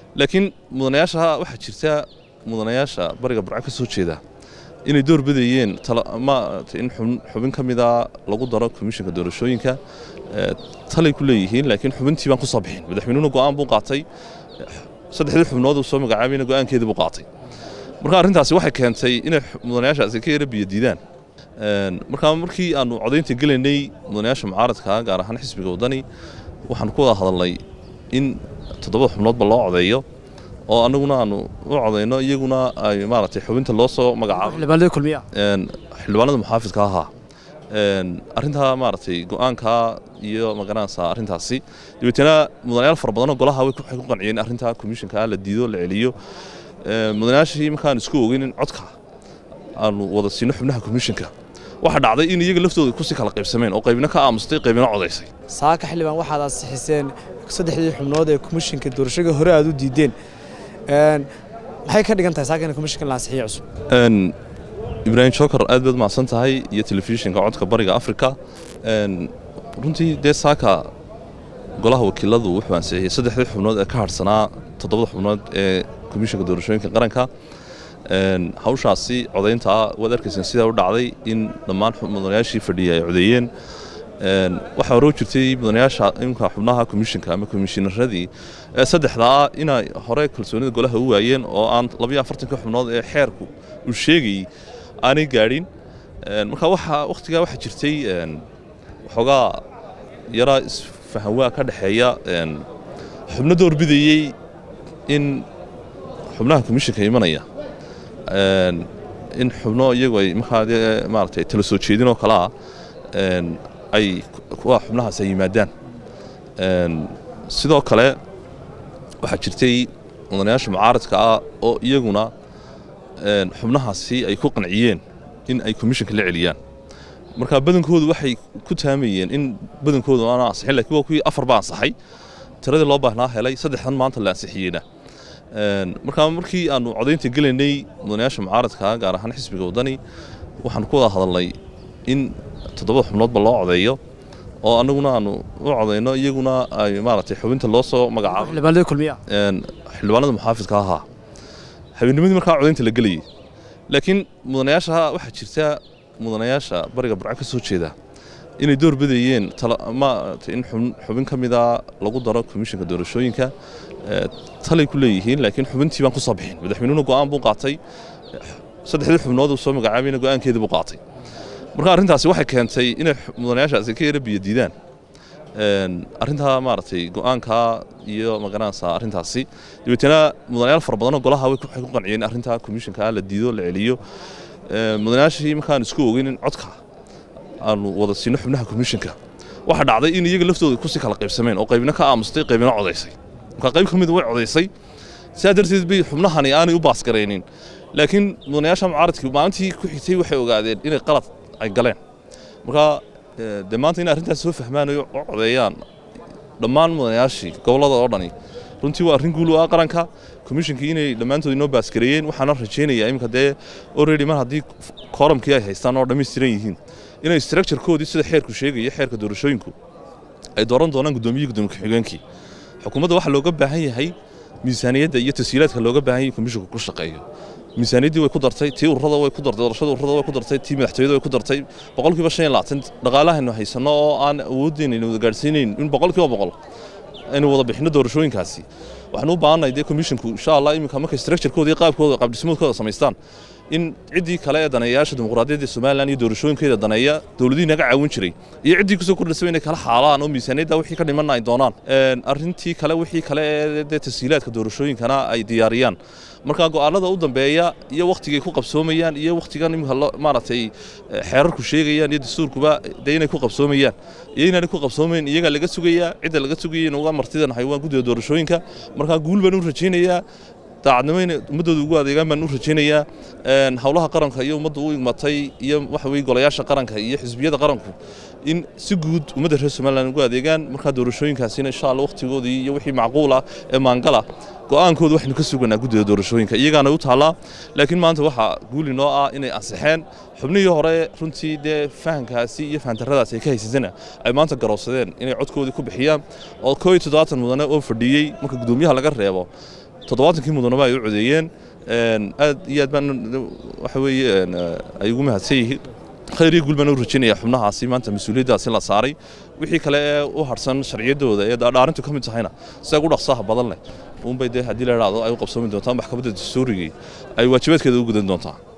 laakiin mudanayaasha waxaa jirta mudanayaasha bariga burco ka soo jeeda inay door bidayeen in xubin ka mida lagu daro komishinka doorashooyinka talay ku leeyihiin laakiin xubintii baan ku soo bixin madaxweynuhuna go'aan buu qaatay saddexdii xubnood uu soo magacaabayna go'aankeedii buu qaatay marka arrintaasi waxay keentay inay mudanayaashaasi ka yara biyo diidaan markaa markii aanu codaynta gelaynay mudanayaasha mucaaradka gaar ahaan xisbiga waddani waxaan ku wada hadalnay in toddobada xubnoodba loo codeeyo oo annaguna aanu u codayno iyaguna ay maaragtay xubinta loo soo magacaabo xildhibaanada muxaafidka ahaa arrintaa maaragtay go'aankaa iyo magaranaysaa arrintaasi dabeetana mudanayaal fara badanoo golaha waxay ku qanciyeen arrintaa komishinka la diido la celiyo mudanayaashii markaan isku ogeyn in codka aanu wada siino xubnaha komishinka waxaa dhacday in iyaga laftooda kusii kala qaybsameen oo qaybina ka aamustay qaybina codaysay saaka xildhibaan waxaad ansixiseen saddexdii xubnood ee komishinka doorashada hore aad u diideen maxay ka dhigan tahay saaka in komishinka la ansixiyo cusub ibraahim jookar aad baad mahadsan tahay iyo telefishinka codka bariga afrika runtii dee saaka golaha wakiiladu wuxuu ansixiyey saddexdii xubnood ee ka harhsanaa toddobada xubnood ee komishinka doorashooyinka qaranka hawshaasi codayntaa waad arkayseen sidaa u dhacday in dhammaan mudanayaashii fadhiyay ay codeeyeen waxaa hore u jirtay mudanayaasha imka xubnaha komishinka ama komishiinaradii saddexdaa inay hore kalsoonida golaha u waayeen oo aan labayo afartanka xubnood ee xeerku uu sheegayey aanay gaadhin marka waxaa wakhtigaa waxaa jirtay waxoogaa yaraa isfahanwaa ka dhexeeya xubno doorbidayey in xubnaha komishinka imanaya in xubno iyagu ay markaa dee maaragtay tala soo jeedin oo kale ah ay kuwa xubnahaas ay yimaadaan sidoo kale waxaa jirtay mudanayaasha mucaaradka ah oo iyaguna xubnahaasi ay ku qanciyeen in ay komishinka la celiyaan marka badankoodu waxay ku taamayeen in badankoodu aana ansixin lakin waa kuwii afar baa ansaxay tiradii loo baahnaa helay saddexdan maanta la ansixiyeyna markaa markii aanu codaynta gelaynay mudanayaasha mucaaradka gaar ahaan xisbiga waddani waxaan ku wada hadalnay in toddobada xubnoodba loo codeeyo oo annaguna aanu u codayno iyaguna ay maaragtay xubinta loo soo magacaabo xildhibaanada muxaafidka ahaa habeennimadii markaa codaynta la gelayay laakiin mudanayaasha waxaa jirta mudanayaasha bariga burco ka soo jeeda inay door bidayeen in xubin ka mida lagu daro komishinka doorashooyinka talay ku leeyihiin laakiin xubintii baan ku soo bixin madaxweynuhuna go'aan buu qaatay saddexdii xubnood uu soo magacaabayna go'aankeedii buu qaatay marka arrintaasi waxay keentay inay mudanayaashaasi ka yara biyo diidaan arrintaa maaragtay go'aankaa iyo magaranaysaa arrintaasi dabeetana mudanayaal fara badanoo golaha waxay ku qanciyeen arrintaa komishinka la diido la celiyo mudanayaashii markaan isku ogeyn in codka aanu wada siino xubnaha komishinka waxaa dhacday in iyaga laftooda kusii kala qaybsameen oo qaybina ka aamustay qaybina codaysay marka qayb ka mida way codaysay sidaa darteed bay xubnahani aanay u baasgaraynin laakiin mudanayaasha mucaaradkii maalintii ku xigtay waxay ogaadeen inay qalad ay galeen marka dee maanta inay arrintaas soo fahmaan oo codeeyaan dhammaan mudanayaashii gobollada oo dhani runtii waa arrin guul u ah qaranka komishinkii inay dhammaantood inoo baasgareeyeen waxaana rajaynayaa iminka dee already mar haddii kooramkii ay haystaan oo dhammaystiran yihiin inay structurekoodii sida xeerku sheegaya xeerka doorashooyinku ay dooran doonaan guddoomiyihi gudoomiye ku-xigeenkii xukuumadda waxaa looga baahan yahay miisaaniyadda iyo tashiilaadka looga baahan yahay komishinku ku shaqeeyo miisaaniyaddii way ku dartay tii ururada way ku dartay doorashada ururada way ku dartay tii madaxtooyada way ku dartay boqolkiiba shan iyo labaatan dhaqaalahaynu haysano oo aan awooddeena aynu wada gaadhsiinayn in boqolkiiba boqol aynu wada bixino doorashooyinkaasi waxaan u baahannahay dee komishinku insha allah iminka markay structurekooda iyo qaabkooda qaabdhismoodkooda samaystaan in ciddii kale ee daneeyayaasha dimuqraadiyadda somalilan iyo doorashooyinkeeda daneeya dowladihii naga caawin jiray iyo ciddii kusoo kordhisaba inay kala xaalaan oo miisaaniyadda wixii ka dhimanna ay doonaan arrintii kale wixii kale ee dee tashiilaadka doorashooyinkana ay diyaariyaan marka go'aanada u dambeeya iyo wakhtigay ku qabsoomayaan iyo wakhtigan imika maaragtay xeerarku sheegayaan iyo dastuurkuba dee inay ku qabsoomayaan iyo inaanay ku qabsoomayn iyagaa laga sugayaa cidda laga sugaya inuga martidan haywaan guddiga doorashooyinka marka guul baan u rajaynayaa daacadnimo inay ummaddooda ugu adeegaan baan u rajaynayaa howlaha qaranka iyo ummadda u igmatay iyo waxa weye golayaasha qaranka iyo xisbiyada qaranku in si guud ummadda reer somalilan ugu adeegaan markaa doorashooyinkaasina insha allah wakhtigoodii iyo wixii macquul ah ee maangala go'aankooda waxaynu ka suganaa guddida doorashooyinka iyagaana u taallaa laakiin maanta waxaa guuli noo ah inay ansixeen xubnihii hore runtii dee fahankaasi iyo fahantarradaasi ay ka haysatana ay maanta garoobsadeen inay codkoodii ku bixiyaan oo koo iyo toddobaatan mudane oo fadhiyey marka guddoomiyaha laga reebo toddobaatankii mudanaba ay u codeeyeen aad iyo aad baan waxa weeye ay ugu mahadsan yihiin khayr iyo guul baan u rajaynayaa xubnahaasi maanta mas-uuliyaddaasi la saaray wixii kale ee u harsan sharciyaddooda ee dhaarintu ka mid tahayna sida ugu dhaqsaha badan leh uunbay dee haddii la idhaahdo ay u qabsoomi doontaa maxkamadda dastuurigii ay waajibaadkeeda u gudan doontaa